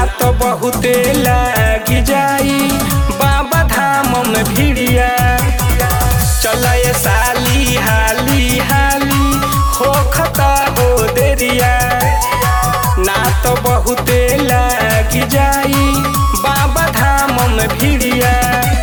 तो बहुते लागी जाई बाबा धाम में भिड़िया चल ये साली हाली हाली हो खता हो देरिया ना तो बहुते लागी जाई बाबा धाम में भिड़िया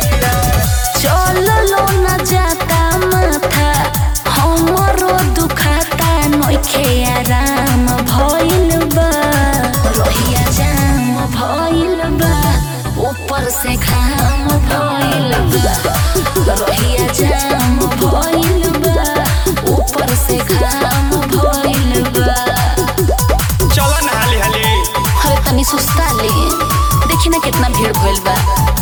चललो न जाता माथा हमरो दुखाता नइखे आराम भइल बा रोहिया जाम भइल बा ऊपर से घाम भइल बा रोहिया जाम भइल बा ऊपर से घाम भइल बा चल ना हाली हाली अरे तनी सुस्ता ले देखी ना कितना भीड़ भइल बा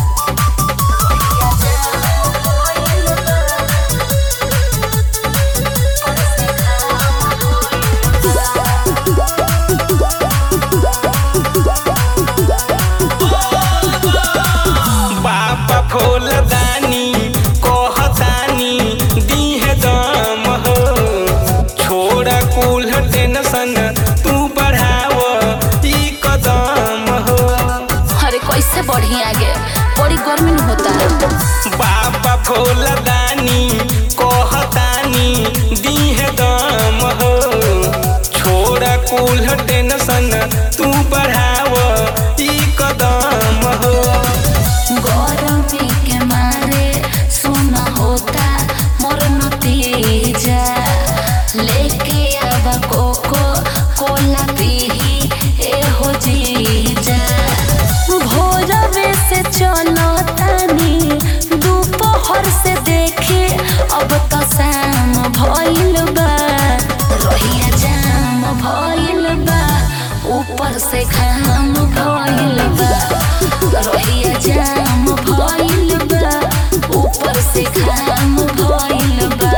बाबा फूलदानी कहतानी दीहे दम हो छोड़ा कुल टेंशन तू बढ़ाव ई कदम हो अरे कैसे बढ़ी आगे बड़ी गर्मी में होता है बाबा फूलदानी कहतानी दीहे दम हो छोड़ा कुल टेंशन तू बढ़ाव ई कदम हो गरमी के मारे सुना होता मोर नतीजा लेके आवा कोको कोला पीही ए हो जीजा भोरवे से चलो तानी दोपहर से देखे अब तो शाम भइल बा रोहिया जाम भइल बा ऊपर से घाम भइल बा रोहिया जाम भइल बा ऊपर से घाम भइल बा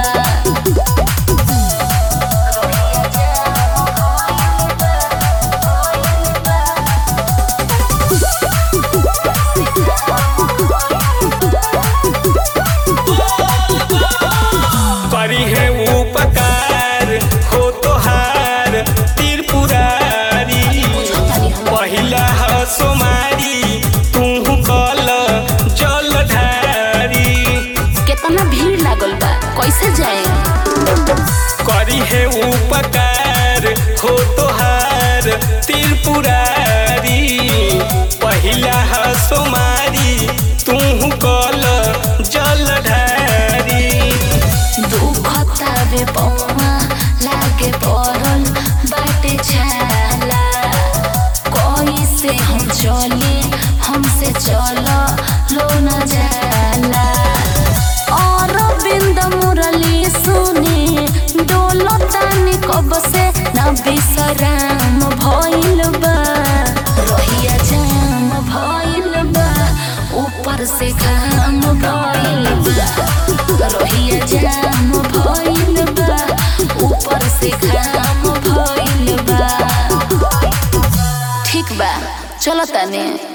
करी है उपकार हो तोहार त्रिपुरारी पहिला ह सोमारी तू कल जलधारी कितना भीड़ लागल बा कैसे जाए करी है उपकार हो तोहार त्रिपुरारी पहिला ह सोमारी तू कल जलधारी दुखता बे पौमा लागे पड़ल बाटे छाला कैसे हम चले हमसे चलो लो न जाला और बिंद मुरली सुने डोलो तानी कब से न बिसराम भइल बा रोहिया जाम भइल बा ऊपर से घाम भइल बा रोहिया जाम भइल बा ऊपर से घाम भइल बा ठीक बा चलो तने